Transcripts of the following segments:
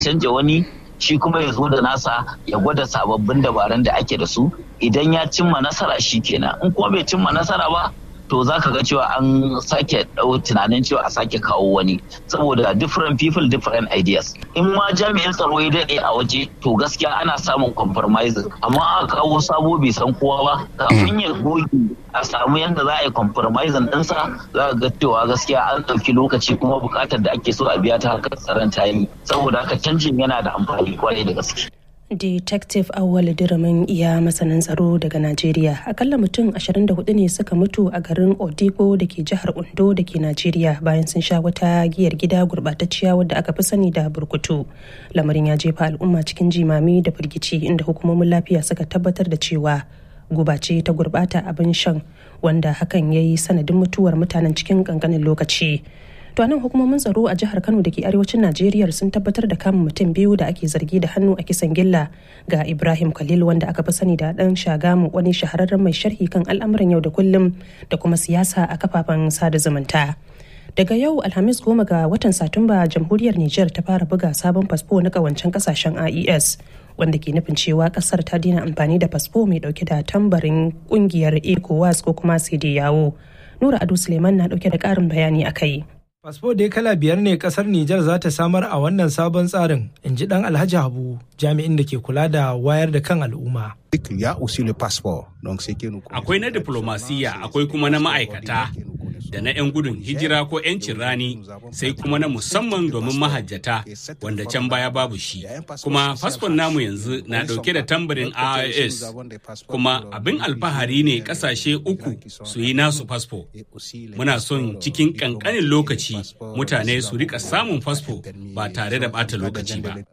canja wani shi kuma ya zo da nasa ya gwada sababbin dabarun da ake da su idan ya cimma nasara shi kenan in kuma bai cimma nasara ba to za ka ga cewa an sake ɗau tunanin cewa a sake kawo wani saboda different people different ideas in ma jami'in tsaro ya daɗe a waje to gaskiya ana samun compromising amma aka kawo sabo bai san kowa ba kafin ya goge a samu yadda za a yi compromising ɗinsa za ka ga cewa gaskiya an ɗauki lokaci kuma buƙatar da ake so a biya ta harkar tsaron ta yi saboda haka canjin yana da amfani kwarai da gaske. Detective Awal Diramin iya masanin tsaro daga Najeriya. Akalla mutum 24 ne suka mutu a garin Odigo da ke jihar Ondo da ke Najeriya bayan sun sha wata giyar gida gurbatacciya wadda aka fi sani da burkutu. Lamarin ya jefa al'umma cikin jimami da firgici inda hukumomin lafiya suka tabbatar da cewa guba ce ta gurbata abin shan wanda hakan ya yi sanadin mutuwar mutanen cikin kankanin lokaci. to nan hukumomin tsaro a jihar kano da ke arewacin najeriya sun tabbatar da kama mutum biyu da ake zargi da hannu a kisan gilla ga ibrahim khalil wanda aka fi sani da dan shagamu wani shahararren mai sharhi kan al'amuran yau da kullum da kuma siyasa a kafafen sada zumunta daga yau alhamis goma ga watan satumba jamhuriyar niger ta fara buga sabon fasfo na kawancen kasashen ies wanda ke nufin cewa kasar ta daina amfani da fasfo mai dauke da tambarin kungiyar ecowas ko kuma sai yawo nura ado suleiman na dauke da karin bayani a kai Fasfo dai kala biyar ne kasar Nijar za ta samar a wannan sabon tsarin, in ji dan Alhaji Habu, jami'in da ke kula da wayar da kan al'umma. Akwai na diplomasiya, akwai kuma na ma'aikata, da na 'yan gudun hijira ko 'yancin rani, sai kuma na musamman domin mahajjata, wanda can baya babu shi. Kuma fasfon namu yanzu na ɗauke da tambarin IIS, kuma abin alfahari ne ƙasashe uku su yi nasu fasfo. Muna son cikin ƙanƙanin lokaci mutane su rika samun fasfo ba tare da bata lokaci ba.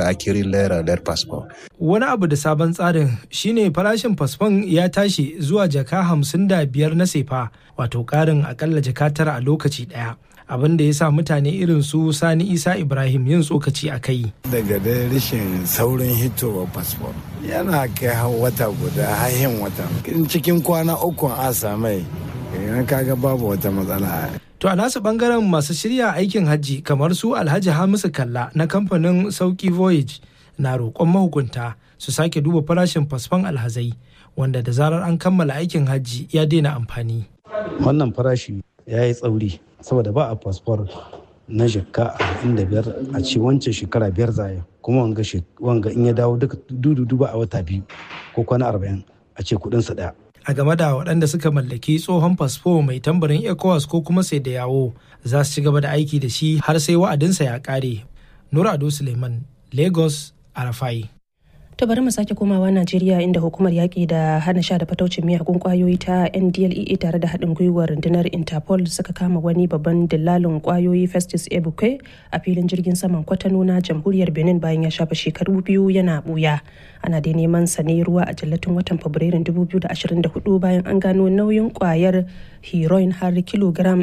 Wani abu da sabon tsarin shine farashin fasfon ya tashi zuwa jaka hamsin da biyar na sefa wato karin akalla jaka tara a lokaci daya. abin da ya sa mutane irin su sani isa ibrahim yin tsokaci a kai daga dai rashin saurin hitowa fasfon yana kai wata guda hahin wata cikin kwana uku a samai kaga babu wata matsala To a nasu bangaren masu shirya aikin hajji kamar su Alhaji Hamisu Kalla na kamfanin Sauki Voyage na roƙon mahukunta su sake duba farashin fasfon alhazai wanda da zarar an kammala aikin hajji ya daina amfani. Wannan farashi ya yi tsauri saboda ba a fasfor na shekka arba'in da biyar a ce wancan shekara biyar zaya kuma wanga in ya dawo duka dudu ba a wata biyu ko kwana arba'in a ce kuɗinsa ɗaya. a game da waɗanda suka mallaki tsohon fasfo mai tambarin ecowas ko kuma sai da yawo za su ci gaba da aiki da shi har sai wa'adinsa ya ƙare nura ado suleiman lagos arafai To bari mu sake komawa Najeriya inda hukumar yaƙi da hana sha da fataucin miyagun ƙwayoyi ta NDLEA tare da haɗin gwiwar rundunar Interpol suka kama wani babban dillalin ƙwayoyi Festus Ebuke a filin jirgin saman Kwatano na Jamhuriyar Benin bayan ya shafa shekaru biyu yana buya. Ana dai neman sa ne ruwa a jallatin watan Fabrairun 2024 bayan an gano nauyin ƙwayar heroin har kilogram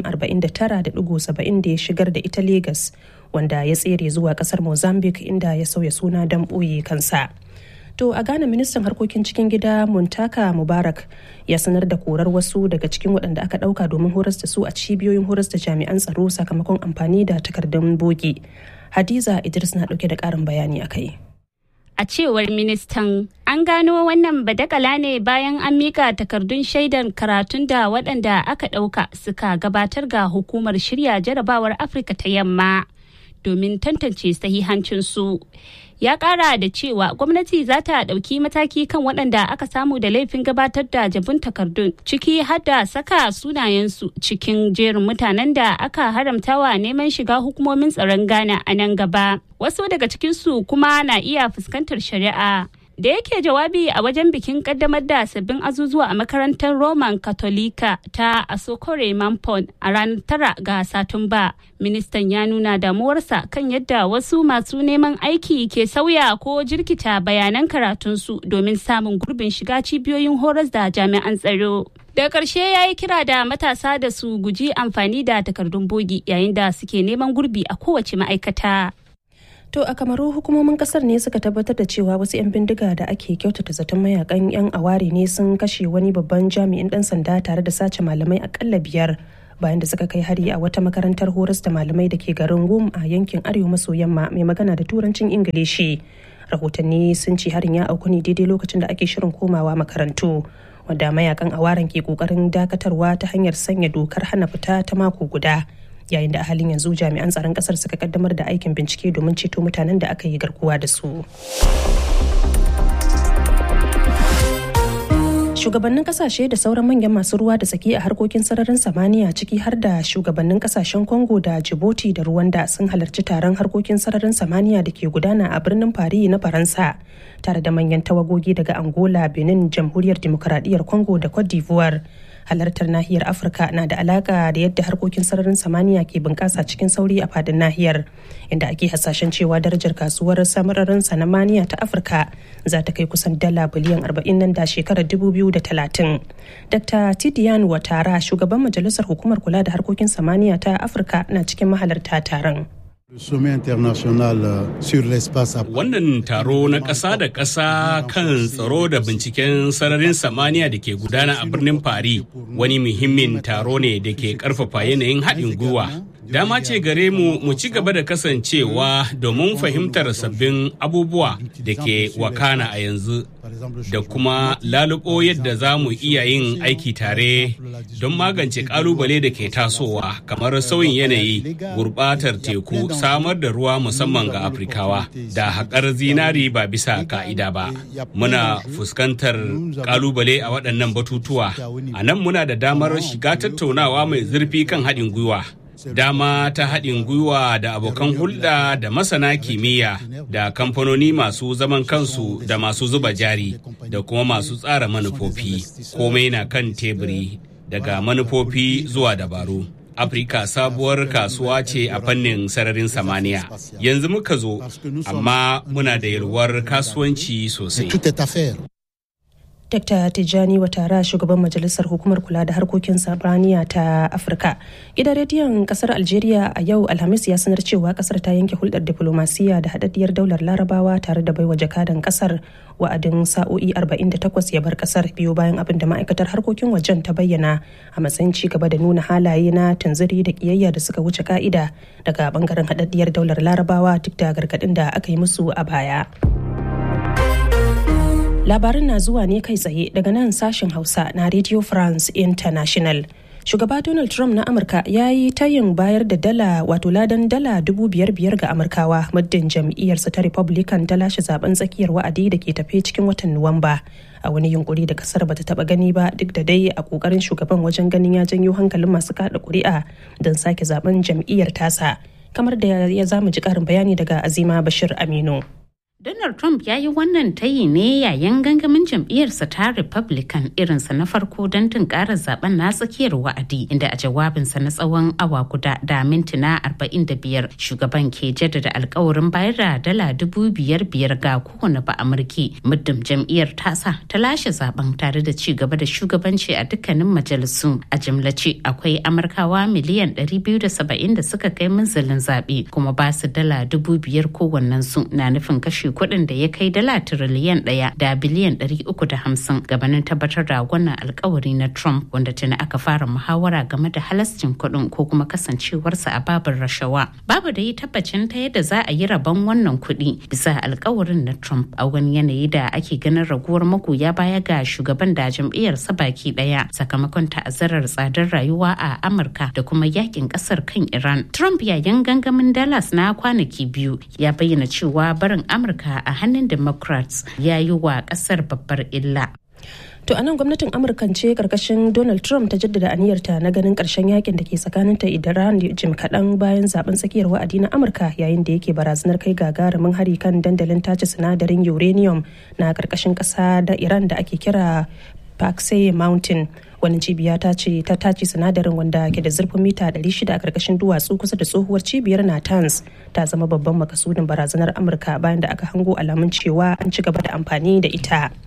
49.70 da ya shigar da ita Legas wanda ya tsere zuwa ƙasar Mozambique inda ya sauya suna don ɓoye kansa. To a Ghana ministan harkokin cikin gida Muntaka Mubarak ya sanar da korar wasu daga cikin waɗanda aka ɗauka domin horas da su a cibiyoyin horas da jami'an tsaro sakamakon amfani da takardun bogi. Hadiza Idris na ɗauke da ƙarin bayani a kai. A cewar ministan, an gano wannan badakala ne bayan an mika takardun shaidar karatun da waɗanda aka ɗauka suka gabatar ga hukumar shirya jarabawar Afirka ta yamma domin tantance sahihancinsu. ya kara da cewa gwamnati za ta ɗauki mataki kan waɗanda aka samu da laifin gabatar da jabun takardun ciki har da saka sunayensu cikin jerin mutanen da aka haramtawa neman shiga hukumomin tsaron ghana a nan gaba wasu daga cikinsu kuma na iya fuskantar shari'a da yake jawabi a wajen bikin kaddamar da sabbin azuzuwa a makarantar roman katolika ta asokore mampon a ranar tara ga satumba ministan ya nuna damuwarsa kan yadda wasu masu neman aiki ke sauya ko jirkita bayanan karatunsu domin samun gurbin shiga cibiyoyin horas da jami'an tsaro daga ƙarshe ya yi kira da matasa da su guji amfani da takardun bogi yayin da suke neman gurbi a kowace ma'aikata. To a kamaru hukumomin kasar ne suka tabbatar da cewa wasu 'yan bindiga da ake kyautata zaton mayakan 'yan aware ne sun kashe wani babban jami'in dan sanda tare da sace malamai akalla biyar bayan da suka kai hari a wata makarantar horas da malamai da ke garin gum a yankin arewa maso yamma mai magana da turancin ingilishi rahotanni sun ce harin ya auku ne daidai lokacin da ake shirin komawa makarantu wanda mayakan awaran ke kokarin dakatarwa ta hanyar sanya dokar hana fita ta mako guda yayin da a halin yanzu jami'an tsaron kasar suka kaddamar da aikin bincike domin ceto mutanen da aka yi garkuwa da su shugabannin kasashe da sauran manyan masu ruwa da tsaki a harkokin sararin samaniya ciki har da shugabannin kasashen congo da djibouti da rwanda sun halarci taron harkokin sararin samaniya da ke gudana a birnin paris na faransa tare da manyan tawagogi daga angola benin jamhuriyar demokuraɗiyyar congo da cote d'ivoire halartar nahiyar afirka na da alaka da yadda harkokin sararin samaniya ke bunƙasa cikin sauri a fadin nahiyar inda ake hasashen cewa darajar kasuwar samararin sanamaniya ta afirka za ta kai kusan dala biliyan 40 nan da shekarar 2030 dr tidian watara shugaban majalisar hukumar kula da harkokin samaniya ta afirka na cikin mahalarta taron Wannan taro na ƙasa da ƙasa kan tsaro da binciken sararin samaniya da ke gudana a birnin Paris wani muhimmin taro ne da ke ƙarfafa yanayin haɗin gwiwa. Dama ce gare mu mu ci gaba da kasancewa domin fahimtar sabbin abubuwa da ke wakana a yanzu da kuma lalubo yadda za mu iya yin aiki tare don magance ƙalubale da ke tasowa kamar sauyin yanayi, gurɓatar teku, samar da ruwa musamman ga Afrikawa da haƙar zinari ba bisa ka'ida ba. Muna fuskantar ƙalubale a waɗannan batutuwa. A nan muna da damar shiga tattaunawa mai zurfi kan haɗin gwiwa. dama ta haɗin gwiwa da abokan hulɗa da masana kimiyya da kamfanoni masu zaman kansu da masu zuba jari da kuma masu tsara manufofi komai na kan teburi daga manufofi zuwa dabaru afirka sabuwar kasuwa ce a fannin sararin samaniya yanzu muka zo amma muna da yalwar kasuwanci sosai Dr. Tijjani Watara shugaban majalisar hukumar kula da harkokin sabaniya ta Afirka. Gidan rediyon kasar Algeria a yau Alhamis ya sanar cewa kasar ta yanke hulɗar diplomasiya da haɗaɗɗiyar daular Larabawa tare da baiwa jakadan kasar wa'adin sa'o'i 48 ya bar kasar biyu bayan abin da ma'aikatar harkokin wajen ta bayyana a matsayin ci gaba da nuna halaye na tunziri da kiyayya da suka wuce ka'ida daga bangaren haɗaɗɗiyar daular Larabawa duk da gargaɗin da aka yi musu a baya. labarin na zuwa ne kai tsaye daga nan sashen hausa na radio france international shugaba donald trump na amurka ya yi tayin bayar da dala wato ladan dala dubu biyar biyar ga amurkawa muddin jam'iyyarsa ta republican ta lashe zaben tsakiyar wa'adi da ke tafe cikin watan nuwamba a wani yunkuri da kasar bata taba gani ba duk da dai a kokarin shugaban wajen ganin ya janyo hankalin masu kada kuri'a don sake zaben jam'iyyar tasa kamar da ya zamu ji karin bayani daga azima bashir aminu Donald Trump ya yi wannan tayi ne yayin gangamin jam'iyyarsa ta Republican irinsa na farko don tunkarar zaben na tsakiyar wa'adi inda a jawabinsa na tsawon awa guda da mintuna 45 shugaban ke jaddada alkawarin bayar da dala dubu biyar biyar ga kowane ba amurki muddin jam'iyyar tasa ta lashe zaben tare da ci gaba da shugabanci a dukkanin majalisu a jimlace akwai amurkawa miliyan 270 da suka kai munzalin zaɓe kuma ba su dala dubu biyar kowannensu na nufin kashe kuɗin da ya kai dala tiriliyan ɗaya da biliyan ɗari uku da hamsin gabanin tabbatar da wannan alkawari na Trump wanda tuni aka fara muhawara game da halascin kuɗin ko kuma kasancewarsa a babin rashawa. Babu da yi tabbacin ta yadda za a yi rabon wannan kuɗi bisa alkawarin na Trump a wani yanayi da ake ganin raguwar magoya baya ga shugaban da jam'iyyarsa baki ɗaya sakamakon ta'azzarar tsadar rayuwa a Amurka da kuma yakin ƙasar kan Iran. Trump yayin gangamin Dallas na kwanaki biyu ya bayyana cewa barin Amurka Amurka a hannun Democrats ya yi wa kasar babbar illa. To anan gwamnatin Amurka ce karkashin Donald Trump ta jaddada aniyarta na ganin karshen yakin da ke tsakaninta Iran jim kaɗan bayan zaben tsakiyar wa'adi na Amurka yayin da yake barazanar kai gagarumin hari kan dandalin tace sinadarin uranium na karkashin ƙasa da Iran da ake kira Paksey Mountain. wani cibiya ta ce ta tace sinadarin wanda ke da zurfin mita 600 a karkashin duwatsu kusa da tsohuwar cibiyar Natanz ta zama babban makasudin barazanar Amurka bayan da aka hango alamun cewa an ci gaba da amfani da ita.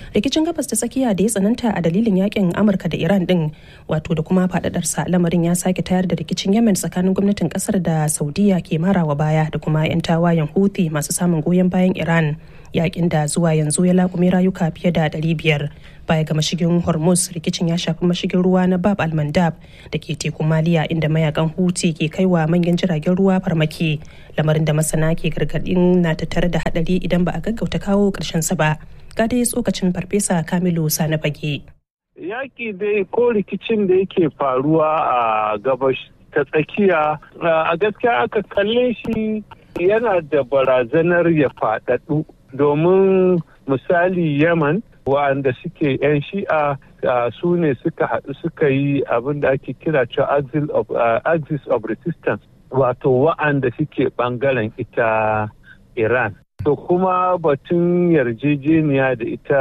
rikicin gabas ta tsakiya da ya tsananta a dalilin yakin amurka da iran din wato da kuma faɗaɗarsa lamarin ya sake tayar da rikicin yemen tsakanin gwamnatin kasar da saudiya ke marawa baya da kuma 'yan tawayen houthi masu samun goyon bayan iran yakin da zuwa yanzu ya lakume rayuka fiye da 500 baya ga mashigin hormuz rikicin ya shafi mashigin ruwa na bab almandab da ke tekun maliya inda mayakan huti ke kaiwa manyan jiragen ruwa farmaki lamarin da masana ke gargadin na tattare da hadari idan ba a gaggauta kawo karshen sa ba ga dai tsokacin farfesa kamilu sani fage yaki dai ko rikicin da yake faruwa a gabas ta tsakiya a gaskiya aka kalle shi yana da barazanar ya faɗaɗu domin misali yaman wa'anda suke 'yan shi'a su ne suka haɗu suka yi abin da ake kira cewa axis of resistance wato wa'anda suke ɓangaren ita iran to kuma batun yarjejeniya da ita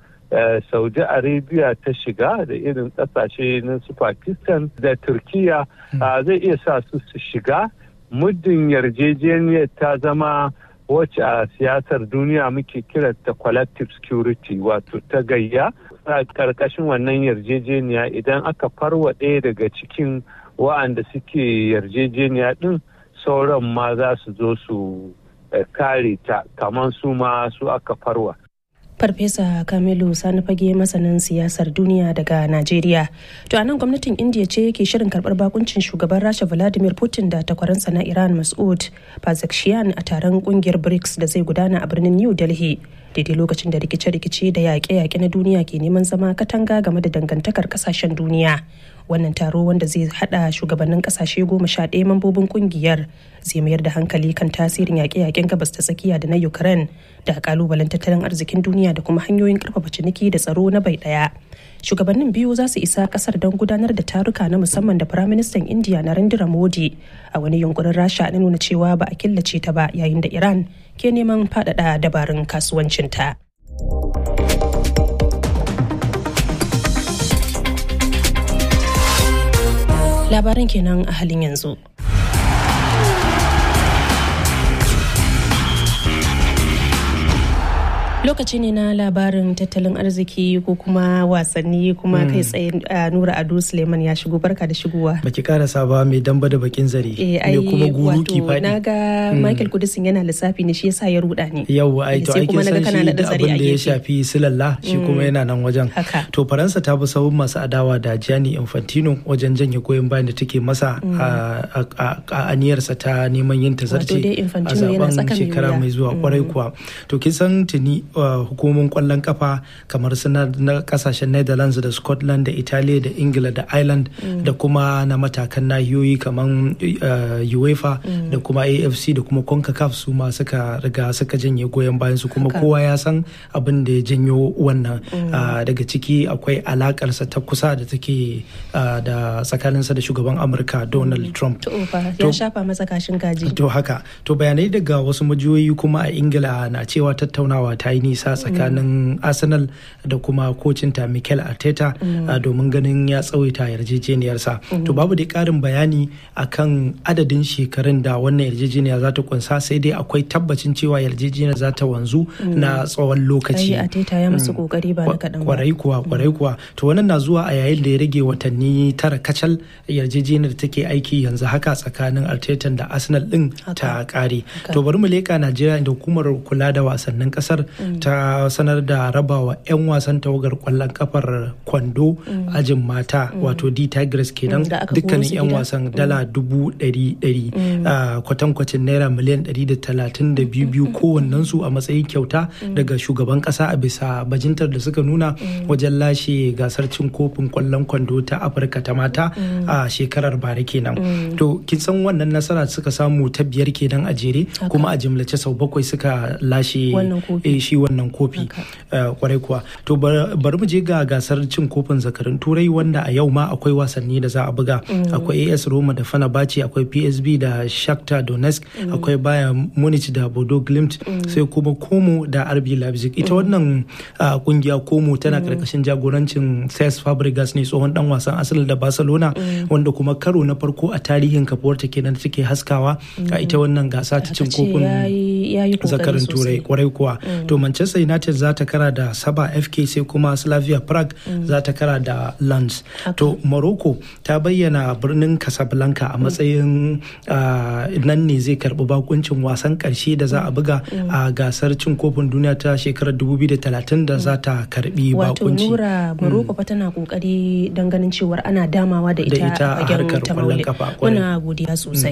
saudi arabia ta shiga da irin ƙasashe na su pakistan da turkiya zai iya sa su su shiga muddin yarjejeniyar ta zama wacce a siyasar duniya muke kiranta collective security wato ta gayya a ƙarƙashin wannan yarjejeniya idan aka farwa ɗaya daga cikin wa'anda suke yarjejeniya ɗin sauran ma za su zo su kare ta kamar su ma su aka farwa Farfesa Kamilu Sani Fage masanin siyasar duniya daga Najeriya. To a nan gwamnatin India ce ke shirin karbar bakuncin shugaban Rasha Vladimir Putin da takwaransa na Iran Mas'ud Pezeshkian a taron kungiyar BRICS da zai gudana a birnin New Delhi. Daidai lokacin da rikice-rikice da yaƙe-yaƙe na duniya ke neman zama katanga game da dangantakar ƙasashen duniya. Wannan taro wanda zai hada shugabannin ƙasashe goma sha ɗaya mambobin kungiyar zai mayar da hankali kan tasirin yaƙe-yaƙen gabas ta tsakiya da na Ukraine da kalubalen tattalin arzikin duniya da kuma hanyoyin karfafa ciniki da tsaro na bai daya shugabannin biyu za su isa kasar don gudanar da taruka na musamman da firaministan indiya narendra modi a wani yunkurin rasha na nuna cewa ba a killace ta ba yayin da iran ke neman faɗaɗa dabarun kasuwancinta labaran kenan a halin yanzu lokaci ne na labarin tattalin arziki ko kuma wasanni kuma kai tsaye nura ado suleiman ya shigo barka da shigowa baki karasa ba mai damba da bakin zare ne kuma guru ki fadi na ga michael kudisin yana lissafi ne shi yasa ya ruda ne yau ai to ake san shi da abin da ya shafi silalla shi kuma yana nan wajen to faransa ta bi sahun masu adawa da gianni infantino wajen janye goyon bayan da take masa a aniyarsa ta neman yin tazarce a zaben shekara mai zuwa kwarai kuwa to kin san tuni hukumomin kwallon kafa kamar suna na kasashen netherlands da scotland da italiya da ingila da ireland da kuma na matakan nahiyoyi kamar uefa da kuma afc da kuma concacaf su ma suka riga suka janye goyon bayan su kuma kowa ya san abin da ya janyo wannan daga ciki akwai alakarsa ta kusa da take da tsakaninsa da shugaban amurka donald trump ya shafa masa kashin gaji to haka to bayanai daga wasu majiyoyi kuma a ingila na cewa tattaunawa ta yi nisa tsakanin arsenal da kuma kocinta mikel arteta domin ganin ya tsawaita yarjejeniyarsa to babu dai karin bayani akan adadin shekarun da wannan yarjejeniya za ta kunsa sai dai akwai tabbacin cewa yarjejeniyar za ta wanzu na tsawon lokaci arteta ya musu kokari ba na kaɗan kwarai kuwa kwarai kuwa to wannan na zuwa a yayin da ya rage watanni tara kacal yarjejeniyar take aiki yanzu haka tsakanin arteta da arsenal din ta kare to bari mu leka najeriya da hukumar kula da wasannin kasar ta sanar da rabawa 'yan wasan tawagar kwallon kafar kwando ajin mata wato d tigers kenan dukkanin 'yan wasan dala dubu ɗari ɗari kwatankwacin naira miliyan ɗari da talatin da biyu biyu kowannen su a matsayin kyauta daga shugaban ƙasa a bisa bajintar da suka nuna wajen lashe gasar cin kofin kwallon kwando ta afirka ta mata a shekarar bara kenan to kin san wannan nasara suka samu ta biyar kenan a jere kuma a jimlace sau bakwai suka lashe shi wannan kofi kwarai kuwa to bari mu je ga gasar cin kofin zakarin turai wanda a yau ma akwai wasanni da za a buga akwai as roma da fenerbahce akwai psb da shakhtar donetsk akwai bayern munich da bodo glimt sai kuma komo da rb leipzig ita wannan kungiya komo tana karkashin jagorancin cesc fabregas ne tsohon dan wasan asali da barcelona wanda kuma karo na farko a tarihin kafuwarta kenan take haskawa a ita wannan gasa ta cin kofin zakarin turai kwarai kuwa to manchester united za ta kara da saba fk sai kuma slavia prague za ta kara da lens to morocco ta bayyana birnin casablanca a matsayin nan ne zai karbi bakuncin wasan karshe da za a buga a gasar cin kofin duniya ta shekarar 2030 da za ta karbi wato bakunci nura morocco fa tana kokari don ganin cewar ana damawa da ita ita a a fagen harkar ta kwallon maule kafa, kwarai. muna godiya sosai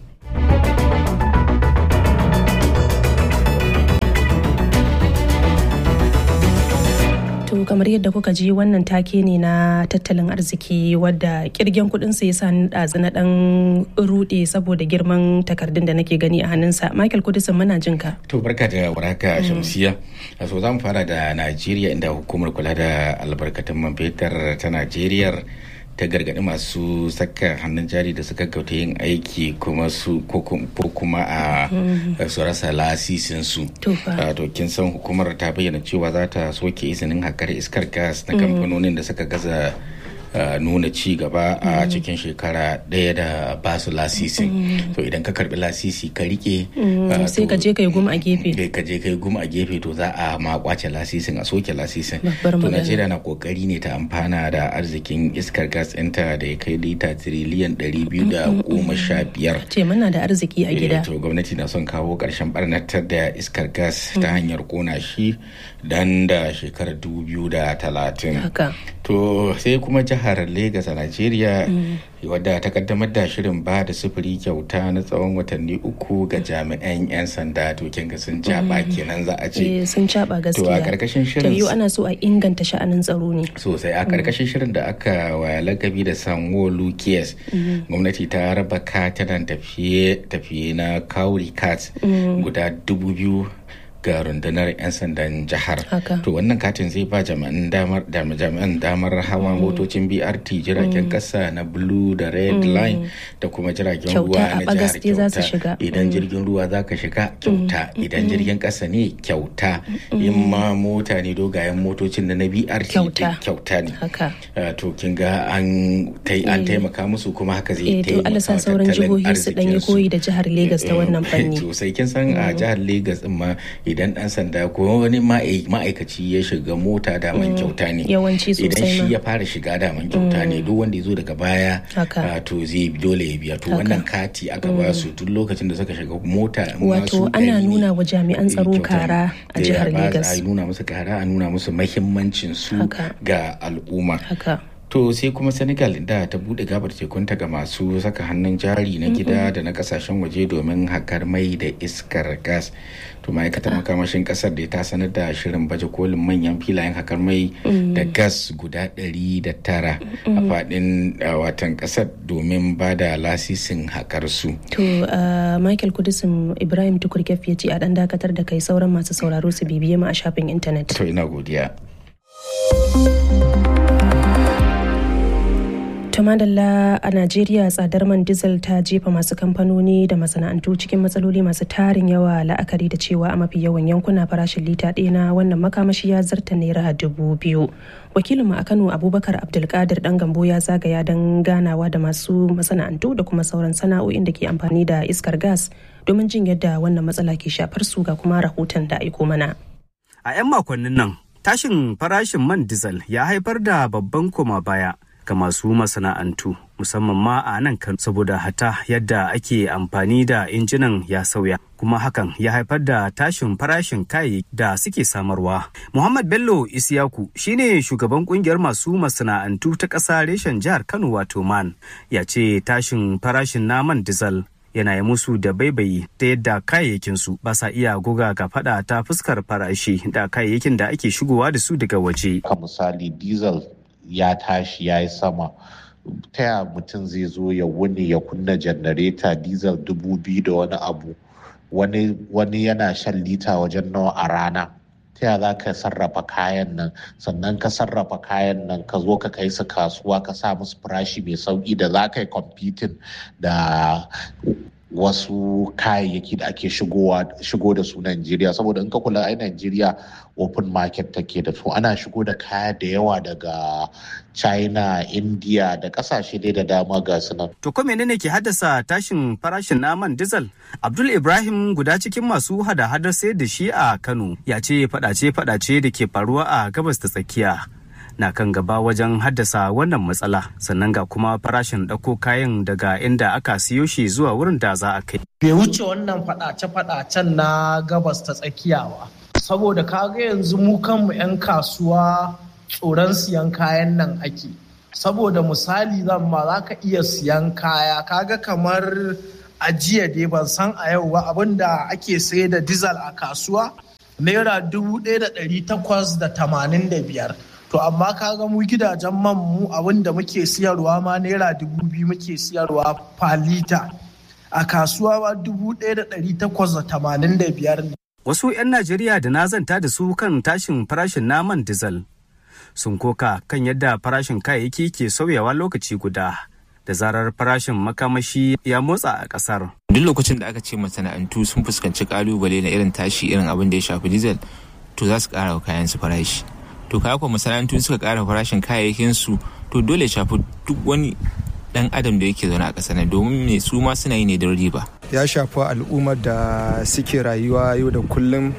To kamar yadda kuka ji wannan take ne na tattalin arziki wadda kirgen kudin sa yasa ni ɗazu na dan rude saboda girman takardun da nake gani a hannunsa. Michael Kudisin muna jin ka. To barka da warhaka Shamsiya. So za mu fara da Najeriya inda hukumar kula da albarkatun man fetur ta Najeriya ta gargaɗi masu saka hannun jari da suka gauta yin aiki kuma su ko kum- ko kuma a su rasa lasisin su. To fa. Ah, To kin san hukumar ta bayyana cewa za ta soke izinin hakar iskar gas na kamfanonin da suka gaza ah, nuna ci gaba a cikin shekara ɗaya da ba su lasisin. To idan ka karbi lasisi ka rike ah, Sai ka to- je ka yi gum a gefe. Kai ka je kai gum a gefe to za a ma kwace lasisin a soke lasisin. Babbar To magana. Najeriya na kokari ne ta amfana da arzikin iskar gas ɗinta da ya kai lita tiriliyan ɗari biyu da goma sha biyar. Ce muna da arziki a Eh, gida. To gwamnati na son kawo ƙarshen barnatar da iskar gas ta hanyar kona shi dan da shekarar dubu biyu da talatin. Haka. To sai kuma jihar Legas a Najeriya wadda ta kaddamar da shirin ba da sufuri kyauta na tsawon watanni uku ga jami'an 'yan sanda to kin ga sun jaba kenan za a ce. Eh, sun caɓa To a gaskiya. karkashin Ta shirin yiwu ana so a inganta sha'anin tsaro ne. sosai a karkashin shirin da aka wa lakabi da sanwo-olu kes gwamnati ta raba katinan tafiye-tafiye na kauri cat guda dubu biyu ga rundunar 'yan sandan jihar Haka. to wannan katin zai ba jami'an damar da jami'an damar hawa motocin brt jiragen kasa na blue da red line da kuma jiragen Kyauta ruwa a na bagas jihar dai za su kyauta shiga. idan jirgin ruwa za ka shiga kyauta idan jirgin kasa ne kyauta in ma mota ne dogayen motocin da na brt Kyauta. kyauta ne Haka. Uh, to kin ga an tai- an taimaka musu kuma haka zai Eh, to Allah sa sauran jihohi su dan yi koyi da jihar Legas ta wannan fanni. to sai kin san a jihar Legas din ma idan dan sanda ko wani ma'ai- ma'aikaci ya shiga mota daman kyauta ne Yawanci idan sosai shi ma. ya fara shiga daman kyauta ne duk wanda ya zo daga baya Haka. uh, to zai dole ya biya to Haka. wannan kati aka ba su duk lokacin da suka shiga mota in ma su Wato ana ɗari ne, nuna wa jami'an tsaro kyauta ne. kara a Eh, jihar ba- Legas. a nuna musu kara a nuna musu mahimmancin su Haka. ga al'umma Haka. To sai kuma Senegal da ta bude gabar tekunta ga masu saka hannun jari na gida da na kasashen waje domin hakar mai da iskar gas. To ma'aikatar makamashin kasar da ta sanar da shirin baje kolin manyan filayen hakar mai da gas guda ɗari da tara a faɗin uh, watan kasar domin ba da lasisin hakar su. To uh, Michael Kudisin Ibrahim Tukurkef ya ce a dan dakatar da kai sauran masu sauraro su bibiye mu a shafin intanet. To ina godiya. To madalla a Najeriya tsadar man diesel ta jefa masu kamfanoni da masana'antu cikin matsaloli masu tarin yawa la'akari da cewa a mafi yawan yankuna farashin lita ɗaya na wannan makamashi ya zarta naira dubu biyu. Wakilinmu a Kano Abubakar Abdulkadir ɗan Gambo ya zagaya don ganawa da masu masana'antu da kuma sauran sana'o'in da ke amfani da iskar gas domin jin yadda wannan matsala ke shafar su ga kuma rahoton da aiko mana. A 'yan makonnin nan, tashin farashin man diesel ya haifar da babban koma baya ga masu masana'antu musamman ma a nan kan saboda hata yadda ake amfani da injinan ya sauya kuma hakan ya haifar da tashin farashin kayayyaki da suke samarwa. Muhammad Bello Isiyaku shine shugaban kungiyar masu masana'antu ta ƙasa reshen jihar Kano wato man ya ce tashin farashin naman diesel yana yi musu da baibayi ta yadda kayayyakinsu ba sa iya goga ga fada ta fuskar farashi da kayayyakin da ake shigowa da su daga waje. ka misali diesel ya tashi ya yi sama ta ya mutum zai zo ya wuni ya kunna janareta diesel dubu biyu da wani abu wani, wani yana shan lita wajen nawa a rana ta ya za ka sarrafa kayan nan sannan ka sarrafa kayan nan ka zo ka kai su kasuwa ka sa musu farashi mai sauki da za ka yi competing da wasu kayayyaki da ake shigo da su Najeriya saboda in ka kula ai Najeriya open market take da su ana shigo da kaya da yawa daga China, India da kasashe dai da dama ga su nan. To ko menene ke haddasa tashin farashin naman diesel? Abdul Ibrahim guda cikin masu hada-hadar sayar da shi a Kano ya ce fadace-fadace da ke faruwa a gabas ta tsakiya. na kan gaba wajen haddasa wannan matsala sannan ga kuma farashin ɗauko kayan daga inda aka siyo shi zuwa wurin da za a kai. Bai wuce wannan faɗace-faɗacen na gabas ta tsakiya ba. Saboda kaga yanzu mu kanmu 'yan kasuwa tsoron siyan kayan nan ake. Saboda misali zan ma za ka iya siyan kaya kaga kamar a jiya dai ban san a yau ba abinda ake sayar da dizal a kasuwa naira dubu ɗaya da ɗari takwas da tamanin da biyar. to amma kaga mu gidajen man mu abin da muke siyarwa ma naira dubu biyu muke siyarwa falita a kasuwa ba dubu ɗaya da ɗari takwas da tamanin da biyar ne. Wasu 'yan Najeriya da na zanta da su kan tashin farashin naman dizal sun koka kan yadda farashin kayayyaki ke sauyawa lokaci guda da zarar farashin makamashi ya motsa a ƙasar. Duk lokacin da aka ce masana'antu sun fuskanci kalubale na irin tashi irin abin da ya shafi dizal to za su ƙara wa kayan su farashi. to kaya kuwa masana'antu suka kara farashin kayayyakin su to dole shafi duk wani dan adam da yake zaune a ƙasar nan domin me su ma suna yi ne don riba ya shafi al'ummar da suke rayuwa yau da kullum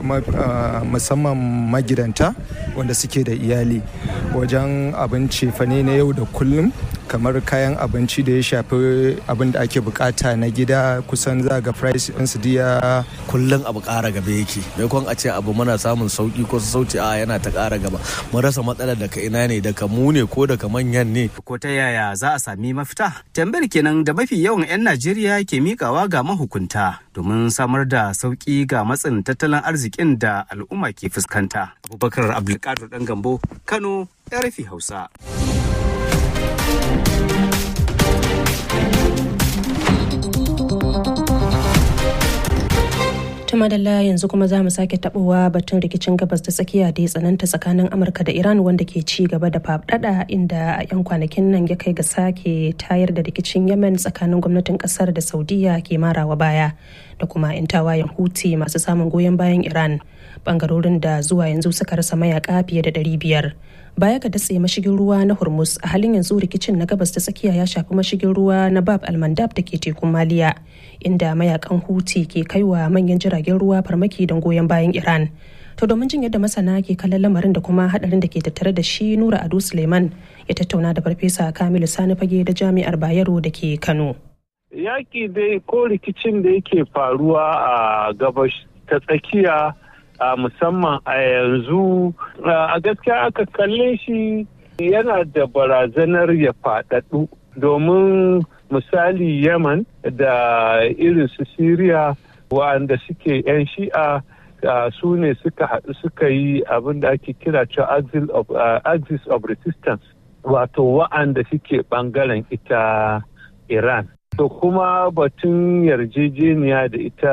musamman magidanta wanda suke da iyali wajen abinci fane na yau da kullum kamar kayan abinci da ya shafi abin da ake bukata na gida kusan za ga price ɗinsu diya kullum abu ƙara gaba yake maimakon a ce abu muna samun sauki ko sauci a yana ta ƙara gaba mun rasa matsalar daga ina ne daga mu ne ko daga manyan ne ko ta yaya za a sami mafita tambayar kenan da mafi yawan 'yan najeriya ke mikawa ga mahukunta domin samar da sauki ga matsin tattalin arzikin da al'umma ke fuskanta abubakar abdulkadir dan gambo kano rfi hausa madalla yanzu kuma za mu sake tabowa batun rikicin gabas da tsakiya da ya tsananta tsakanin amurka da iran wanda ke ci gaba da faɗaɗa inda a 'yan kwanakin nan ya kai ga sake tayar da rikicin yemen tsakanin gwamnatin kasar da saudiya ke marawa baya da kuma 'yan tawayen huti masu samun goyon bayan iran bangarorin da zuwa yanzu suka rasa mayaka fiye da 500 baya ga datse mashigin ruwa na hormuz a halin yanzu rikicin na gabas ta tsakiya ya shafi mashigin ruwa na bab almandab da ke tekun maliya inda mayakan huti ke kaiwa manyan jiragen ruwa farmaki don goyon bayan iran to domin jin yadda masana ke kallon lamarin da kuma hadarin da ke tattare da shi nura ado suleiman ya tattauna da farfesa kamilu sani fage da jami'ar bayero da ke kano yaƙi dai ko rikicin da yake faruwa a gabas ta tsakiya a musamman a yanzu a gaskiya aka kalle shi yana da barazanar ya faɗaɗu domin misali yaman da irin su siriya wa'anda suke 'yan shi'a su ne suka haɗu suka yi abin da ake kira cewa axis of resistance wato wa'anda suke ɓangaren ita iran to kuma batun yarjejeniya da ita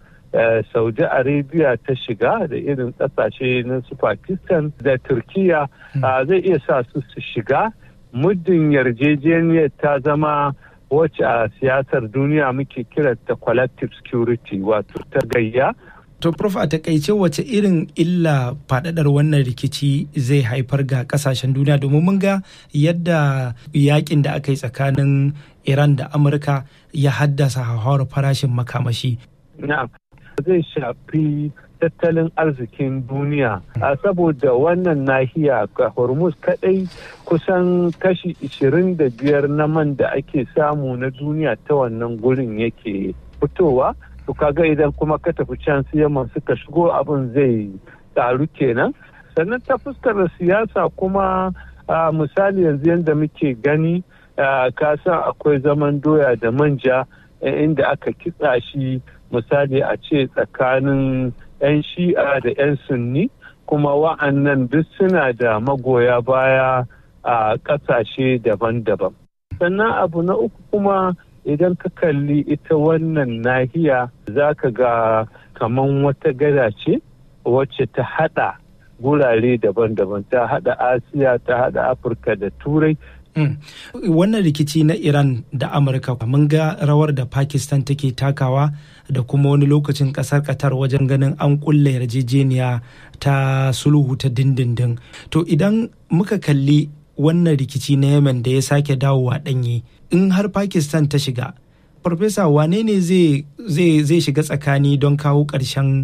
Uh, saudi arabia ta shiga da irin kasashe na su pakistan da turkiya uh, zai iya sa su su shiga muddin yarjejeniyar ta zama wacce a siyasar duniya muke kiranta collective security wato ta gayya To, Prof, a takaice wace irin illa faɗaɗar wannan rikici zai haifar ga ƙasashen duniya domin mun ga yadda yakin da aka yi tsakanin Iran da Amurka ya haddasa hauhawar farashin makamashi. Na'am. zai shafi tattalin arzikin duniya a saboda wannan nahiya ga hormuz kadai kusan kashi 25 na man da ake samu na duniya ta wannan gurin yake fitowa to kaga idan kuma ka tafi can siyaman suka shigo abin zai taru kenan sannan ta fuskar siyasa kuma misali yanzu yadda muke gani ka san akwai zaman doya da manja inda aka kitsa shi misali a ce tsakanin 'yan shi'a da 'yan sunni kuma wa'annan duk suna da magoya baya a ƙasashe daban-daban sannan abu na uku kuma idan ka kalli ita wannan nahiya za ka ga kaman wata gada ce wacce ta hada gurare daban-daban ta hada asiya ta hada afirka da turai Wannan rikici na Iran da Amurka mun ga rawar da Pakistan take takawa da kuma wani lokacin kasar Qatar wajen ganin an kulle yarjejeniya ta sulhu ta dindindin. To idan muka kalli wannan rikici na Yemen da ya sake dawowa ɗanye in har Pakistan ta shiga. Farfesa wane ne zai shiga tsakani don kawo ƙarshen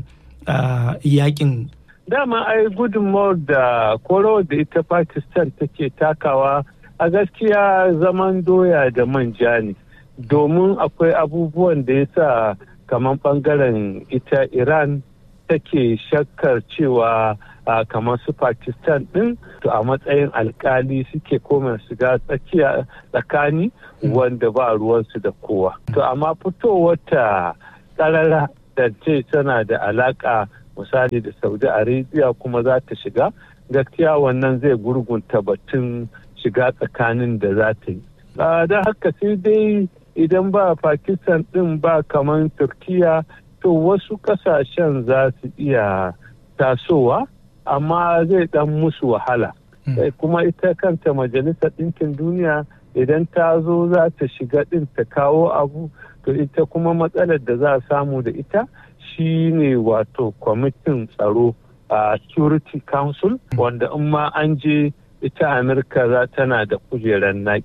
yakin dama ai gudunmawar da koro da ita pakistan take takawa a gaskiya zaman doya da manja ne domin akwai abubuwan da ya sa kamar bangaren ita iran take shakkar cewa kamar su pakistan din to a matsayin alkali suke koma shiga tsakiya tsakani wanda ba ruwansu da kowa to amma fitowar ta tsarara da ce tana da alaka misali da saudi arabia kuma za ta shiga gaskiya wannan zai gurgunta batun shiga tsakanin da za ta yi da haka sai dai idan ba pakistan din ba kamar turkiya to wasu kasashen za su iya tasowa amma zai dan musu wahala kuma ita kanta majalisar ɗinkin duniya idan ta zo za ta shiga ɗin ta kawo abu to ita kuma matsalar da za a samu da ita shi ne wato kwamitin tsaro a security council wanda in ma an je ita amurka za tana da kujerar naki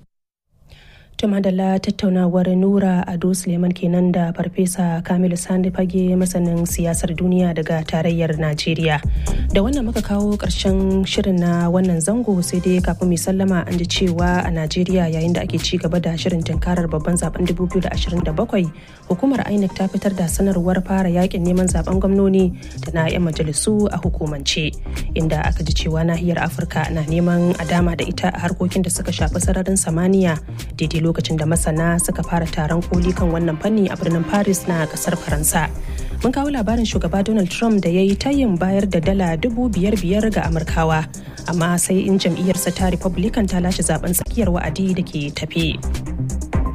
madalla tattaunawar nura ado suleiman kenan da farfesa kamilu sani fage masanin siyasar duniya daga tarayyar najeriya da wannan muka kawo karshen shirin na wannan zango sai dai kafin mai sallama an ji cewa a najeriya yayin da ake ci gaba da shirin tunkarar babban zaben 2027 hukumar inec ta fitar da sanarwar fara yakin neman zaben gwamnoni da na 'yan majalisu a hukumance inda aka ji cewa nahiyar afirka na neman a dama da ita a harkokin da suka shafi sararin samaniya daidai lokacin da masana suka fara taron koli kan wannan fanni a birnin paris na kasar faransa mun kawo labarin shugaba donald trump da ya yi tayin bayar da dala dubu biyar biyar ga amurkawa amma sai in jam'iyyarsa ta republican ta lashe zaben tsakiyar wa'adi da ke tafe